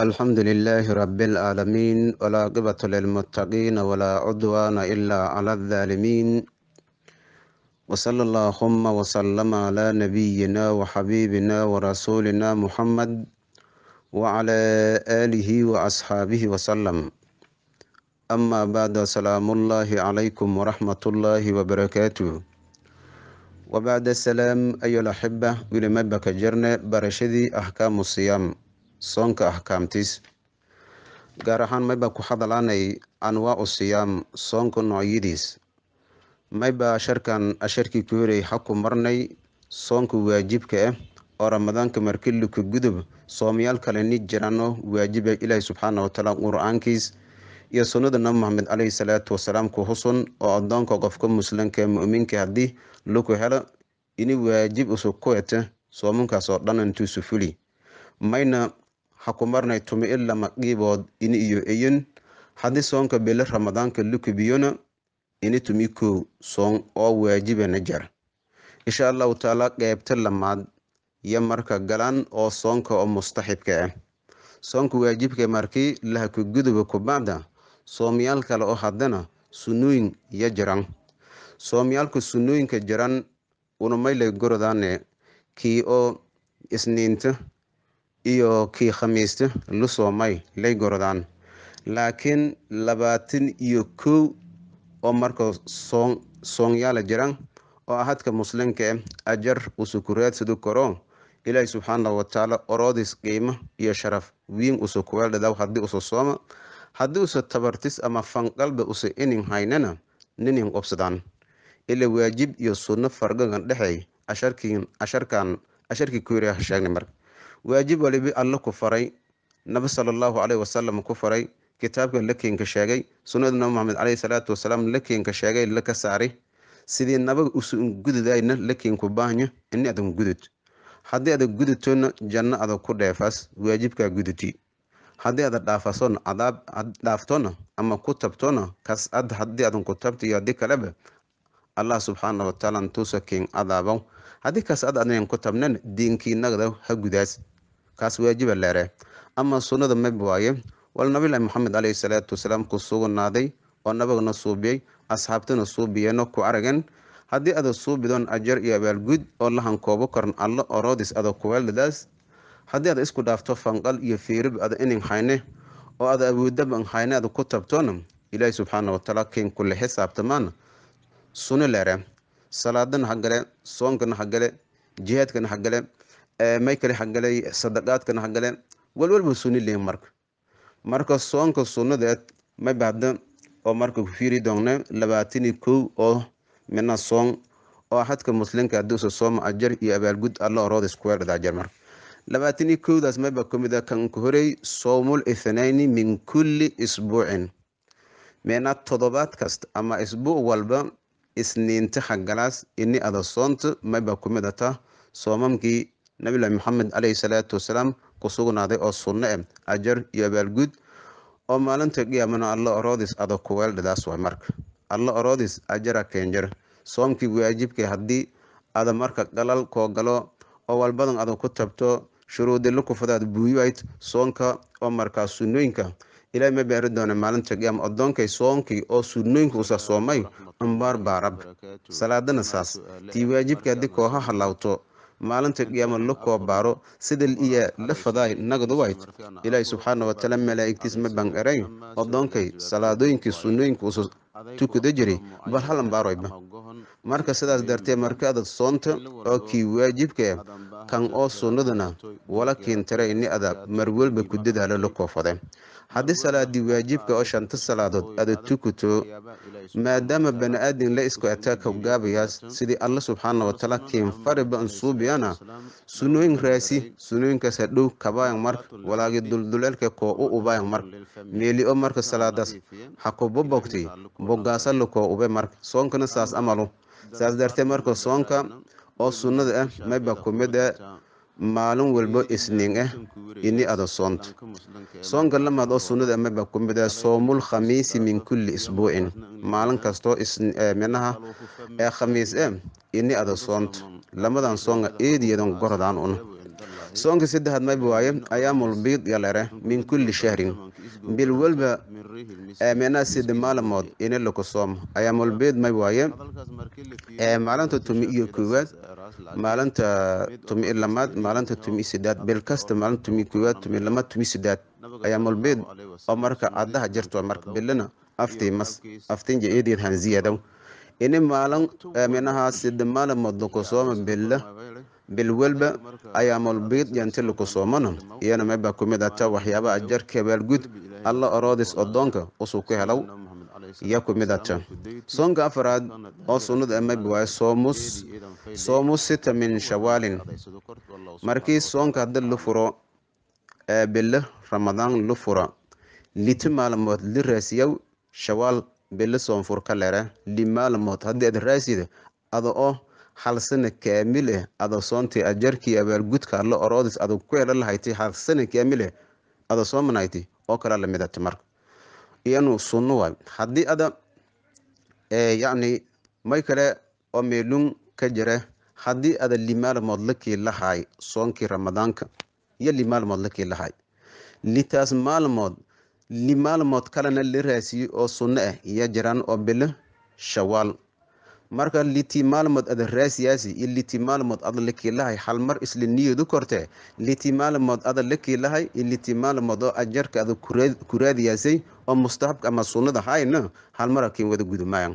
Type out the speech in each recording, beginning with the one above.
الحمد لله رب العالمين ولا قبة للمتقين ولا عدوان إلا على الظالمين وصلى اللهم وسلم على نبينا وحبيبنا ورسولنا محمد وعلى آله وأصحابه وسلم أما بعد سلام الله عليكم ورحمة الله وبركاته وبعد السلام أيها الأحبة ولما بك جرنا برشدي أحكام الصيام soonka axkaamtiis gaar ahaan mayba ku hadalaanay anwaacu siyaam soonka noocyadiis mayba asharkan asharkii ku horey xaku marnay soonka waajibka ah oo ramadaanka markiliku gudub soomayaal kale ni jirano waajiba ilaahi subxaana watacaala qur-aankiis iyo sunnada nabi maxamed caleyhi salaatu wasalaam ku husun oo adoonka qofka muslimka muminka haddii laku helo ini waajib usug ku ete soomankaas oo dhan intuusu fuli mayna haku marnay tumi ilama qiibood ini iyo eyin haddii soonka bele ramadaanka lukubiyona ini tumi kow soon oo waajibana jar insha allahu taala qeybta lamaad iyo marka galaan oo soonka oo mustaxibka ah soonka waajibka markii lahaku guduba kubacda soomayaal kale oo haddana sunnooyin iyo jiran soomyaalka sunnooyinka jiran unumaylay gorodaane kii oo isniinta iyo kii khamiista lu soomay lay gorodaan laakiin labaatan iyo kow oo marka soon soonyaala jiran oo ahadka muslimka ah ajar usukuraadsidu karo ilaahi subxaana watacaala oroodis qiimo iyo sharaf wiin usu kuweeldhadaw haddii usu sooma haddii usa tabartis ama fanqalba usa inin haynana ninin qobsadaan ila waajib iyo sunno fargagan dhexey asharkiin asharkan asharkii kuuriya sheegnay marka waajib waliba alla ku faray nabi sala allahu caleyhi wasalam ku faray kitaabka lakiinka sheegay sunnada nabi maxamed caleyhi salaatu wasalaam lakiinka sheegay laka saaray sidii nabaga usun gududayna lakiinku baahnya ini adan gudud haddii ada gudutona janno ada ku dheefaas waajibkaa guduti haddii ada dhaafasona adaab dhaaftona ama ku tabtona kas ad haddii adan ku tabta iyo haddii kaleba allah subxaana watacaala ntuusa kiin adaabaw haddii kaas ad adayan ku tabnan diinkiinagada ha gudaas kaas waajiba leere ama sunnada mab waaye wal nabilahi maxamed caleyhi salaatu wasalaam ku sugnaaday oo nabagana suubiyey asxaabtana suubiyeeno ku aragan haddii ada suubidoon ajar iyo abaalgud oo la hankoobo karan allo oroodis ada kuweeldadaas haddii ada isku dhaafto fanqal iyo fiirib ada inin hayne oo ada awoodaba an hayne ada ku tabtoona ilaahi subxaana watacaala kiin kule xisaabtamaana sunno leere salaadana hagale soonkana hagale jihaadkana hagale may kale hagale sadaqaadkana hagale walwalba sunni leyin marka marka soonka sunnadeed may bahda oo marka ku fiiri doonna labaatani kow oo mina soon oo axadka muslimka haddii usa sooma ajar iyo abaalgud alla oroodis kuweerdhada ajar marka labaatani kowdaas mayba kamid a kan ku horey soomul ithnayni min kulli isbuucin meena todobaad kasta ama isbuuc walba isniinta hagalaas ini ada soonta mayba kumid ata soomamkii nabilahi maxamed caleyhi salaatu wasalaam ku sugnaaday oo sunno eh ajar iyo abaalgud oo maalinta qiyaamana alla oroodis ada kuweeldhadaas waay marka alla oroodis ajara keenjar soomkii waajibka haddii ada marka galal koo galo oo walbadan ada ku tabto shuruudila kufadaad buuyayd soonka oo markaa sunnooyinka ilaahay ma beeri doona maalinta qiyaama addoonkay soonkii oo sunnooyinka usa soomay ambaar baarab salaadana saas tii waajibka haddii kooha halaawto maalinta qiyaama la koo baaro sida iya la fadaay nagaduwayd ilaahay subxaana watacaala malaa'igtiis ma ban eray addoonkay salaadooyinkii sunnooyinka usa tukada jiray bal hal ambaaroyba marka sidaas dartee markaada soonta oo kii waajibka kan oo sunnadana wala kiintara ini ada marwalba ku dadaalo la koofade haddii salaadii waajibka oo shanta salaadood ada tukuto maadaama bani aadin la isku ataaka gaabayaas sidii alla subxaana watacaala kiin fariba an suubiyana sunnooyin raasi sunnooyinkaas hadhow kabaayan marka walaagi dulduleelka koo u ubaayan marka meeli oo marka salaadaas ha kuba bogtay bogaasa la koo ube marka soonkana saas amalu saas dartee marka soonka oo sunnada ah mayba kumid a maalin walbo isniin ah ini ada soonto soonka lamaad oo sunnada amaba ku mid ah soomul khamiisi min kulli isbuucin maalin kastoo minaha ee khamiis eh ini ada soonto lamadan soonga eediyadan gorodaan un soonka saddexaad mayba waaye ayaamul biid yalere min kulli shahrin bil walba meenaa sida maalmood ini laku soomo ayaamul biid may waaye maalinta tumi iyo koowaad maalinta tumi i lamaad maalinta tumi sidaad bil kasta maalinta tumi koowaad tumi lamaad tumi sidaad ayaamul biid oo marka caddaha jirto marka bilana aftii mas aftinja eedeed hanziyadow ini maalin minaha sida maalmood laku sooma bila bil walba ayaamul biid yanti laku soomana iyana mayba kumid ata waxyaabaha jarka abaalgud alla oroodis odoonka usuu ku helaw iya kumid ata soonka afaraad oo sunnada mayba waaye soomus soomus sita min shawaalin markii soonka hadda la furo bilo ramadaan la fura liti maalmood la raasiyow shawaal bilo soonfur ka lere li maalmood haddii aad raasida ada oo hal sana kaamil eh ada soontii ajarkii abaalgudka alla oroodis ada ku hela lahayti hal sana kaamil eh ada soomanhayti oo kala lamid ata marka iyanu sunno waay haddii ada yacni may kale oo meelun ka jira haddii ada limaalmood lakii lahaay soonkii ramadaanka iyo limaalmood lakii lahaay litaas maalmood limaalmood kalena la raasiyo oo sunno ah iyo jiraan oo bilo shawaal marka liti maalmood ada raasiyaasi iyo liti maalmood ada lakii lahay hal mar isla niyadu korte liti maalmood ada lakii lahay iyo liti maalmood oo ajarka ada ku raadiyaasay oo mustahabka ama sunnada hayna hal mar akin wada gudumayan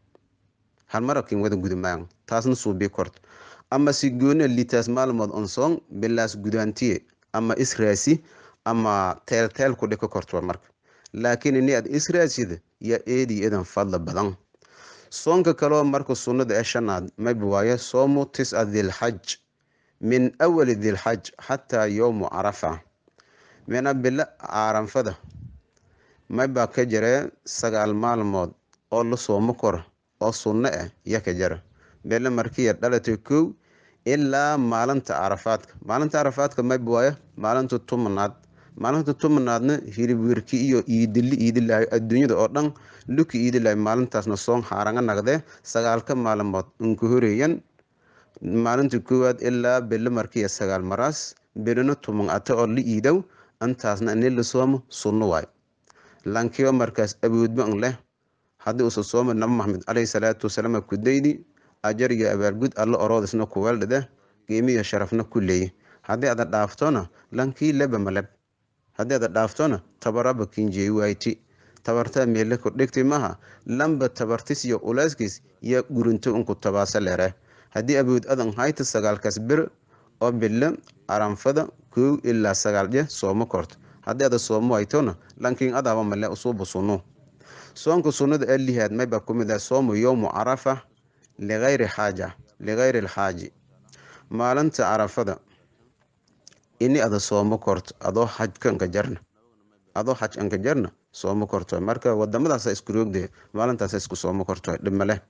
hal mar akin wada gudumayan taasna suubii korto ama si goona litaas maalmood on soon bilaas gudaantiye ama israasi ama teelteel ku dhika korto marka laakiin ini aad israasida yaa eedi idan fadla badan soonka kaleo marka sunnada ee shanaad mayba waaye soomu tisca dilxaj min awali dilxaj xataa yowmu carafa mina bilo caaranfada maybaa ka jare sagaal maalmood oo la soomo koro oo sunno ah ya ka jara bilo markiya dhalatay kow ilaa maalinta carafaadka maalinta carafaadka mayba waaye maalinta tumanaad maalinta tumanaadna hilib werki iyo iidili iidilahay adduunyada oo dhan luki iidilahay maalintaasna soon haaranga naqdee sagaalka maalmood unka horeeyan maalinta koowaad ilaa bilo markiya sagaal maraas bilina tuman ata oo la iidow intaasna ini la soomo sunno waay lankiyo markaas awoodba n leh haddii usa sooma nabi maxamed caleyhi salaatu wasalaam kudaydi ajar iyo abaalgud alla oroodisna kuweeldhade qiimiyo sharafna ku leeye haddii ada dhaaftona lankii leba maleb haddii ada dhaaftona tabaraba kinjeey wayti tabartaa meele kordhigti maha lamba tabartis iyo uleyskiis yaa gurinto unku tabaasa lere haddii awood adan hayta sagaalkaas bir oo bilo aranfada kow ilaa sagaal je soomo korto haddii ada soomo waytona lankiin adaaba male usuuba sunno soonka sunnada ee lihaad mayba ku mid ah soomu yowmu carafa ligayri xaaja ligayri alxaaji maalinta carafada ini ada soomo korto adoo xajka anka jarna adoo xaj anka jarna soomo korto marka wadamadaasa isku roogde maalintaasa isku soomo korto dhimale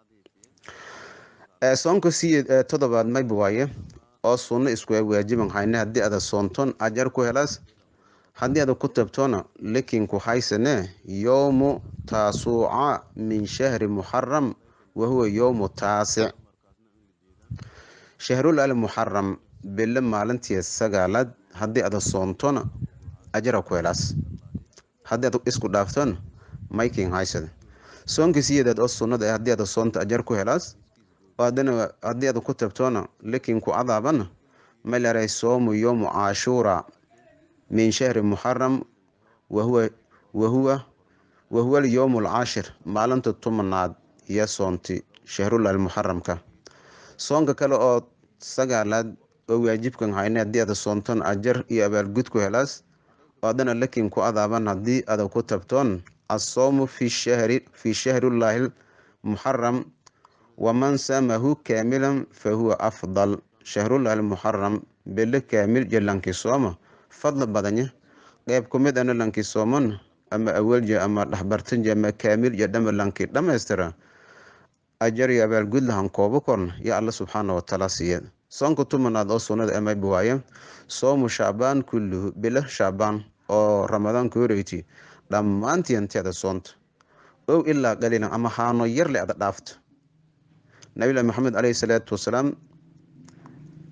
soonka si todobaad mayba waaye oo sunno isku waajiban hayne haddii ada soonton ajar ku helaas haddii ada ku tabtona likinku haysane yowmu taasuuca min shahri muxaram wahuwa yowmu taasic shahrul al muxaram bilo maalintii sagaalaad haddii ada soontona ajara ku helaas haddii ad isku dhaaftona maykin haysada soonka siyeedaad oo sunnada ah haddii ada soonta ajar ku helaas adana haddii ada ku tabtona likinku cadaabana malaray soomu yowmu cashuura min shahri muxaram wahuwa wahuwa wahuwa alyowm alcaashir maalinta tumanaad iyo soonti shahrul almuxaramka soonka kale oo sagaalaad oo waajibkan hayne haddii ada soonton ajar iyo abaalgud ku helaas adana lakin ku adaaban haddii ada ku tabtoon asoomu fi shahri fi shahrillahi muxaram waman samahu kaamilan fahuwa afdal shahrullahi almuxaram bele kaamil jalankii sooma fadli badanya qeyb ku mid ana lankii sooman ama awalje ama dhexbartanje ama kaamil iyo dhama lankii dhammaystira ajar iyo abaalgud lahan koobo korn yo alla subxaana watacaala siiya soonka tumanaad oo sunnada amayba waaye soomu shacbaan kulluhu bilo shacbaan oo ramadaan ka horeyti dhammaantii anteeda soonta ow ilaa qaliilan ama haano yarle ada dhaafto nabilahi maxamed caleyhi salaatu wasalaam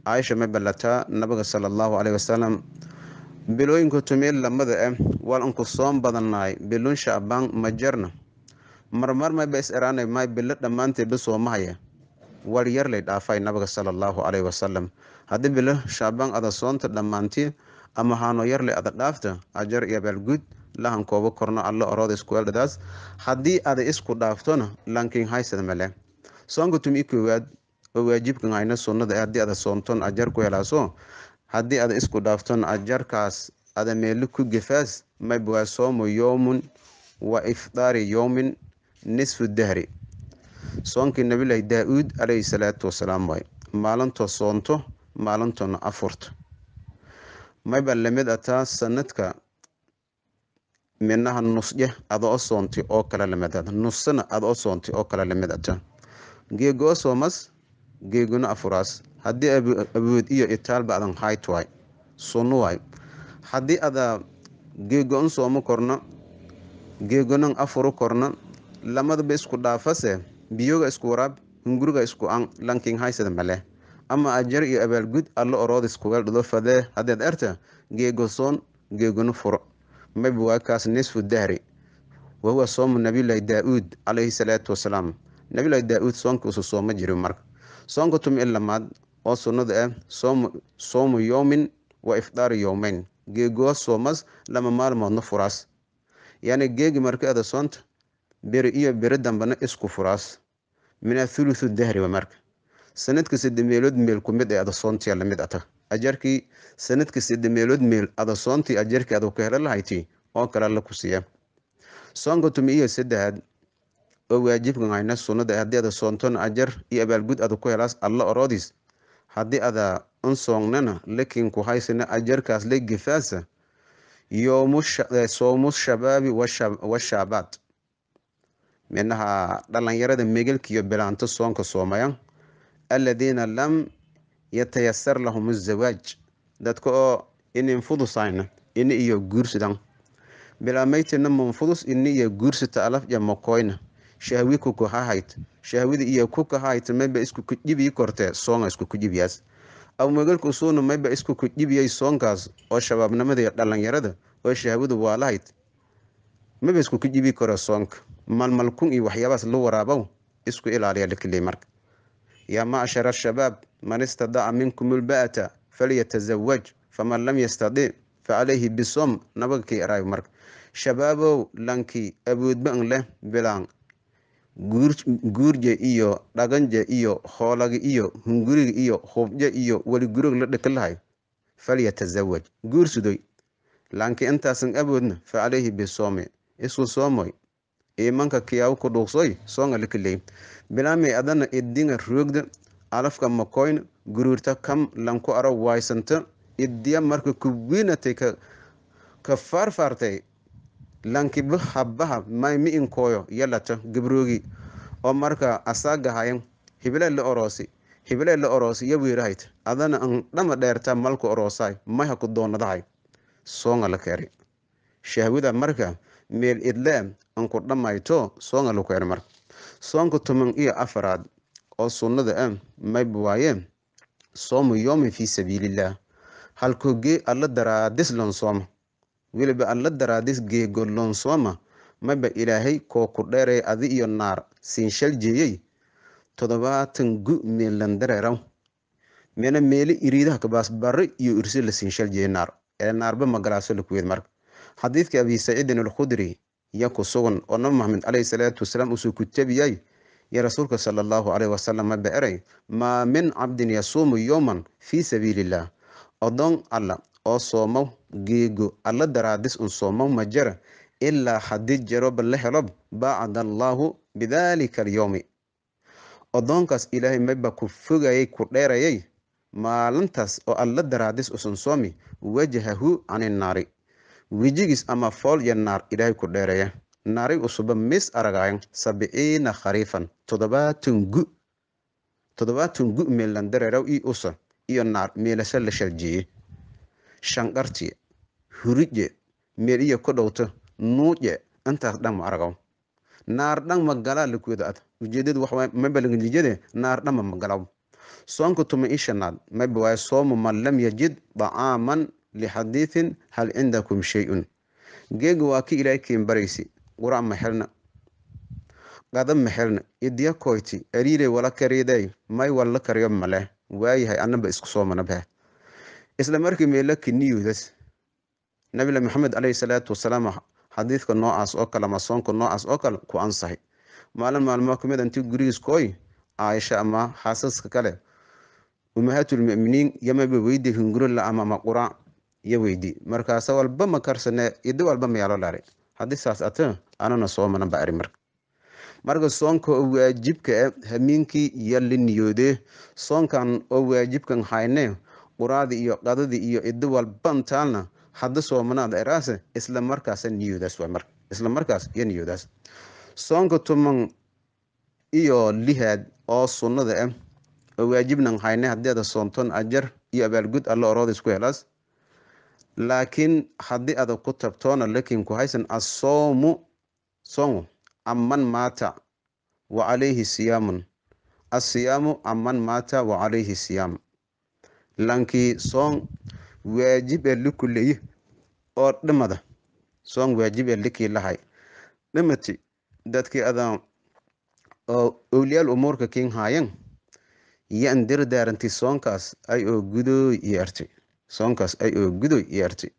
caaisha ma balataa nabiga sala allahu caleyhi wasalam bilooyinka tumeel lamada ah wal anku soon badannaay bilun shacbaan ma jarna marmar mayba is eraanay may bilo dhammaanteedba soomahaya war yar lay dhaafay nabiga sala allahu caleyhi wasalam haddii bilo shacbaan ada soonta dhammaantii ama haano yarle ada dhaafta ajar iyo abaalguud lahan koobo korno allo orooda iskueldhadaas haddii ada isku dhaaftona lankin haysada male soonka tumi koowaad oo waajibkan hayna sunnada eh haddii ada soonton ajar ku helaaso haddii ada isku dhaafton ajarkaas ada meelo ku gefaas mayb waa soomu yowmun wa ifdaari yowmin nisfu dahri soonkii nabilahi daa-uud caleyhi salaatu wasalaam waay maalintoo soonto maalintoona afurta mayba lamid ataa sanadka minaha nusje ada o soontay oo kale lamid ata nussana ada o soontay oo kale lamid ata geego o soomas geeguna afuraas haddii awood iyo itaalba adan hayt waay sunno waay haddii ada geego-on soomo korno geegonan afuru korno lamadaba isku dhaafase biyoga isku waraab hunguriga isku an lankin haysada male ama ajar iyo abaalgud allo orood iskugal dhido fadee haddeed erta geego soon geegona furo mayba waa kaas nisfu dahri wahuwa soomu nabiyullaahi daa-uud caleyhi salaatu wasalaam nabiyullaahi daa-uud soonka usu sooma jiri marka soonka tumi in lamaad oo sunnada ah soomu soomu yowmin wa ifdaari yowmeyn geegoo soomas lama maalmoodna furaas yacni geegi marka ada soonta beri iyo beri dambena isku furaas mina thuluthu dahri wa marka sanadka sade meelood meel ku mid ee ada soontii lamid ata ajarkii sanadka sade meelood meel ada soontii ajarkii ada ka helo lahayti oo kale la ku siiya soonka tumi iyo saddexaad oo waajibkan hayna sunnada haddii ada soontona ajar iyo abaalgud ada ku helaas alla oroodis haddii ada un soonnana lakin ku haysana ajarkaas la gefaasa soomu shabaabi washaabaad minaha dhalinyarada megelkiiyo bilaanto soonka soomaya aladiina lam yatayasar lahum azawaaj dadka oo inin fudusayna ini iyo guursadan bilaamaytina manfudus ini iyo guursata alafja makoyna shahwi kukahahayd shahwida iyo kukahahayta mayba isku kudhibii kortee soonga isku kudhibiyaas aw megelka usuuna mayba isku kudhibiyay soonkaas oo shabaabnimada iyo dhalinyarada oo shahwada waalahayd mayba isku kudhibi kore soonka malmalkun iyo waxyaabahaas la waraabow isku ilaaliya lakiley marka yaa macshara ashabaab man istadaca minkum ulba'ata falyatazawaj faman lam yastadic facalayhi bisom nabagakii araay marka shabaabow lankii awoodban leh bilaan guurje iyo dhaganje iyo hoolagi iyo hunguriga iyo hubje iyo weli gurig la dhekalahay falyatazawaj guursudoy lankii intaasan awoodna facalayhi bisoomi isku soomoy imanka kiyaawo ku dhuuqsoy soonga lakaley bilaamay adana idinga roogda alafka makoyna guruurta kam lanku aro waysanta idiya marka kuwiinatay ka faarfaartay lankiba habaha may mi inkooyo yalata gabroogi oo marka asaagahayan hibilee la oroosi hibilee la oroosi ya weerahayt adana an dhama dheerta malku oroosaay may haku doonadahay soonga la keeri shahwida marka meel idle anku dhammayto soonga la keeri marka soonka toban iyo afaraad oo sunnada ah mayba waaye soomu yoomin fii sabiilillaah halkogee alla daraadis lonsooma weliba alla daraadis geego lonsooma mayba ilaahay koo ku dheeray adi iyo naar siinshal jeeyey toddobaatan gu meelan dareeraw mena meeli iriidaha kabaas barre iyo irsi la siinshal jeeyey naar ee naarba magalaaso lakuweed marka xadiidka abi saciidin alkhudri iyo ku sugan oo nabi maxamed caleyhi salaatu wasalaam usoo ku tabiyay iyo rasuulka sala allahu caleyhi wasalam maba eray maa min cabdin yasuumu yowman fii sabiiliillah odoon alla oo soomow geego alla daraadis un soomow ma jara ilaa haddii jaroba la helob baacada allaahu bidaalika alyowmi odoonkaas ilaahay mayba ku fogayay ku dheerayay maalintaas oo alla daraadis usan soomi wajahahu cani naari wejigiis ama fool iyo naar ilaahay ku dheeraya naari usuba mis aragayan sabciina khariifan toddobaatan gu toddobaatan gu meelan dareeraw ii usa iyo naar meelasha la sharjiye shanqartiye hurije meel iyo ku dhowto nuuje intaas dhan ma aragaw naar dhan ma galaa lakuwada ad ujeedadu waxaa mabalangelijade naar dhanma ma galaw soonka tuma i shanaad mayba waaye soomu man lam yajid dacaaman lixadiithin hal cindakum shay-un geega waa ka ilaahay keen baraysi qurac ma xelna qada ma xelna idiya koyti ariirey wala kariiday may walla kariyo maleh waayahay anaba isku soomanabah isla markii meelaki niyuudas nabila maxamed caleyhi salaatu wasalaam xadiidka noocaas oo kale ama soonka noocaas oo kale ku ansahay maalin maalmoo kamid intii gurigiis kooy caaisha ama xaasaska kale umahaatulmuminiin yamaba weydi hungurila ama maqura iyo weydi markaasa walba ma karsane ido walba mayaalo laari haddii saas ata anana soomana ba ari marka marka soonka oo waajibka e hamiinkii iyo la niyoode soonkan oo waajibkan hayne quraadii iyo qadadii iyo ido walban taalna hadda soomanaada eraase isla markaasa niyoodaas waa marka isla markaas iyo niyoodaas soonka tuman iyo lihaad oo sunnada ah oo waajibnan hayne haddii ada soonton ajar iyo abaalgud alla orooda isku helaas laakiin haddii ada ku tabtoona lakin ku haysan asoomu soongu aman maata wa calayhi siyaamun asiyaamu aman maata wa calayhi siyaam lankii soon waajib ee likuleye oo dhimada soon waajib ee likii lahay dhimati dadkii adan oo owliyaal umuurka kin haayan yan dirdaaranti soonkaas ay oo gudooy iyo artay soonkaas ay oo gudoy iyo artay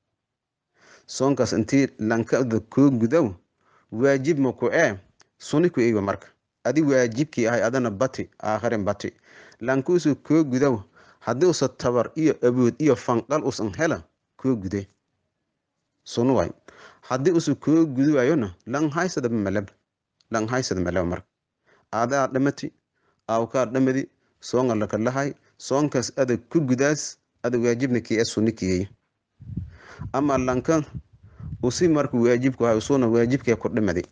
soonkaas intii lankada koo gudow waajib ma ku ee suni ku eywa marka adi waajibkii ahay adana bati aakhirin bati lankuusu koo gudow haddii usa tabar iyo awood iyo fanqal usan hela koo gude sunu waay haddii usa koo gudu waayona lan haysada malab lan haysada malab marka aadaa dhamati aawkaa dhamadi soonga laka lahay soonkaas ada ku gudaas ada waajibna kii e suni kiyey ama lanka usi marka waajibku hay usuna waajibkee ku dhimadi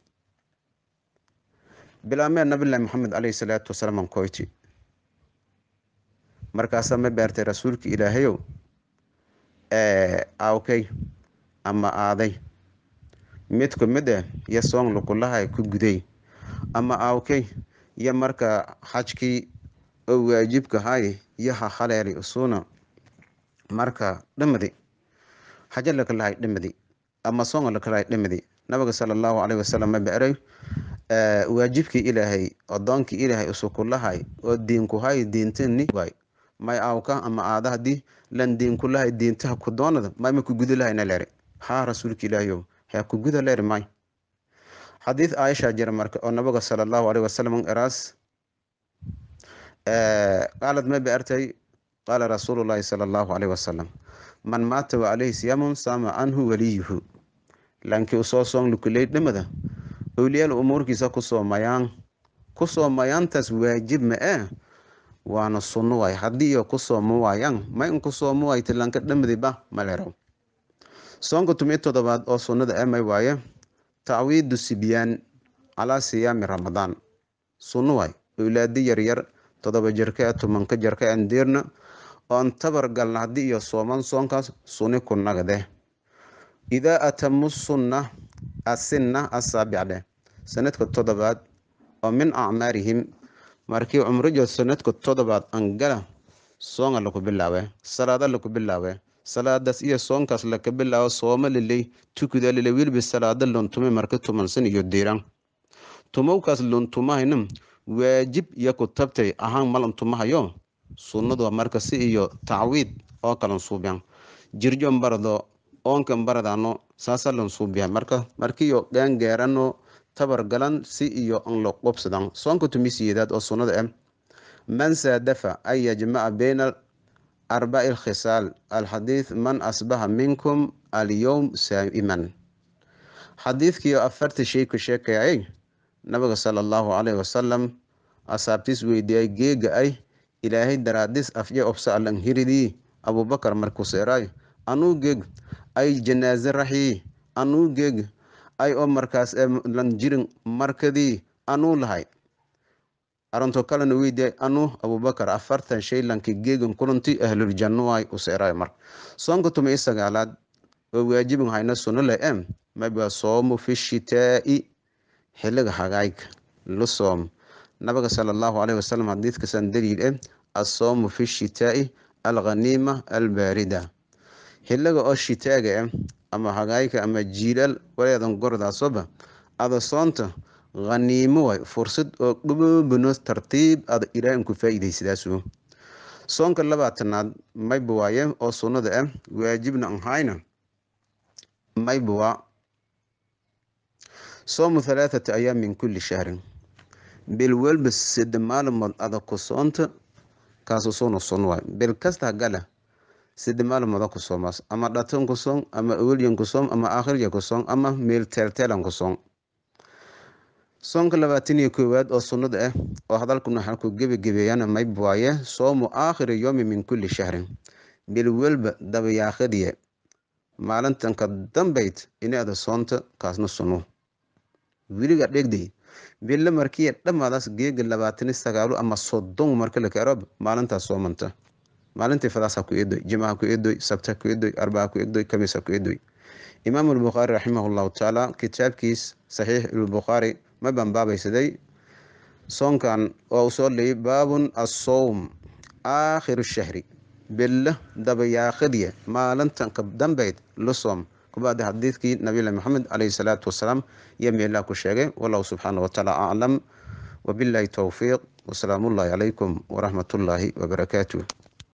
bilaamee nabilahi maxamed caleyhi salaatu wasalaam koyti markaasaa ma beertay rasuulka ilaahayow aawkay ama aaday mid ku mid eh yo soon lukulahay ku guday ama aawkay yo marka xajkii oo waajibka hay yo ha haleeli usuna marka dhimadi xaja lakalahay dhimadi ama soonga lakalahay dhimadi nabiga sala allahu caleyhi wasalam ma beeray waajibkii ilaahay odoonkii ilaahay usukulahay oo diinkuhay diintani waay may aawka ama aada hadii lan diinkulahay diintaha ku doonada mayma ku guda lahayna leeri haa rasuulka ilaahayow hee ku guda leeri may xadiid aisha jira marka oo nabiga sala allahu caleyhi wasalam eraas qaalad ma beertay qaala rasuulu llahi sala allahu caleyhi wasalam man maata wa caleyhi siyaamun saama canhu waliyuhu lankii usoo soon lukuley dhimada owliyaal umuurkiisa ku soomayaan ku soomayaantaas waajib ma ee waana sunno waay haddii iyo ku soomo waayaan ma in ku soomo waayta lanka dhamadiba maleraw soonka tumi toddobaad oo sunnada ee may waaye tacwiidu sibyaan calaa siyaami ramadaan sunno waay owlaadi yaryar toddoba jirka ee tumanka jirka aan deerna oon tabar galna haddii iyo sooman soonkaas suni ku nagde idaa atamu sunna asinna asaabic dheh sanadka toddobaad oo min acmaarihim markii cumrijood sanadka toddobaad angala soonga laku bilaawe salaada laku bilaawe salaadaas iyo soonkaas laka bilaabo sooma liley tukuda lile wilbi salaada luntume marka tumansan iyo diiran tumowkaas luntumahayna waajib iyo ku tabtay ahaan malantumahayo sunnadu marka si iyo tacwiid oo kalan suubiyan jirjon barado oonkan baradano saasa lan suubiya marka markiyo gaangaarano tabar galan si iyo an la qobsadan soonka tumisiyedaad oo sunnada ah man saadafa an yajmaca bayna arbaci lkhisaal alxadiid man asbaha minkum alyowm saa'iman xadiidkiio afarta shay ku sheekayay nabiga sala allahu caleyhi wasalam asaabtiis weydiiyay geega ay ilaahay daraadis afje obsa alan hiridii abubakar markuseeraay anuu geeg ay janaaze raxii anuu geeg ay oo markaas lan jirin markadii anuu lahay arinto kalena weydiiyay anuu abubakar afartan shay lanki geegan kulanti ahluljannuay useeraay mar soonka tuma i sagaalaad oo waajibin hayna sunno le em maba soomu fi shitaa'i xiliga hagaayga la soom nabiga sala allahu caleyhi wasalam xadiidkasan daliil eh assoomu fi shitaa'i alghaniima albaarida xiliga oo shitaaga ah ama hagaayka ama jiilaal waleedan gordaasoba ada soonta khaniimo waay fursad oo dhuboobano tartiib ada ilaahin ku faa-iidaysadaasu soonka labaatanaad mayba waaye oo sunnada ah waajibna an hayna mayba waa soomu halaathata ayaam min kulli shahrin bil walba sida maalmood ada ku soonta kaasu soona sun waay bil kasta gala sida maalmooda ku soomaas ama dhatan ku soon ama awelyan ku soom ama aakhirya ku soon ama meel teelteelan ku soon soonka labaatan iyo koowaad oo sunnada ah oo hadalkuna waxaan ku gebagebeeyana mayb waaye soomu aakhiri yoomi min kulli shahrin bil walba dabayaaqadiya maalintan ka dambayd inaada soonta kaasna sunu weliga dhegday billa markiya dhammaadaas geega labaatani sagaalo ama soddon marka la karob maalintaas soomanta maalintii fadaasa ku eedoy jimaha ku eedoy sabta ku eedoy arbaa ku eedoy kamisa ku eedoy imaamu albukhaari raximahullahu tacaala kitaabkiis saxiix albukhaari ma banbaabaysaday soonkan oo uu soo leeyay baabun assowm aakhiru shahri billa dabayaaqadiya maalintan ka dambeyd la soom kubaada xadiidkii nabiyullahi maxamed caleyhi salaatu wasalaam iyo meelaa ku sheegay wallahu subxaana watacaala aclam wabillahi towfiiq wasalaamullahi calaykum waraxmatullaahi wabarakaatuh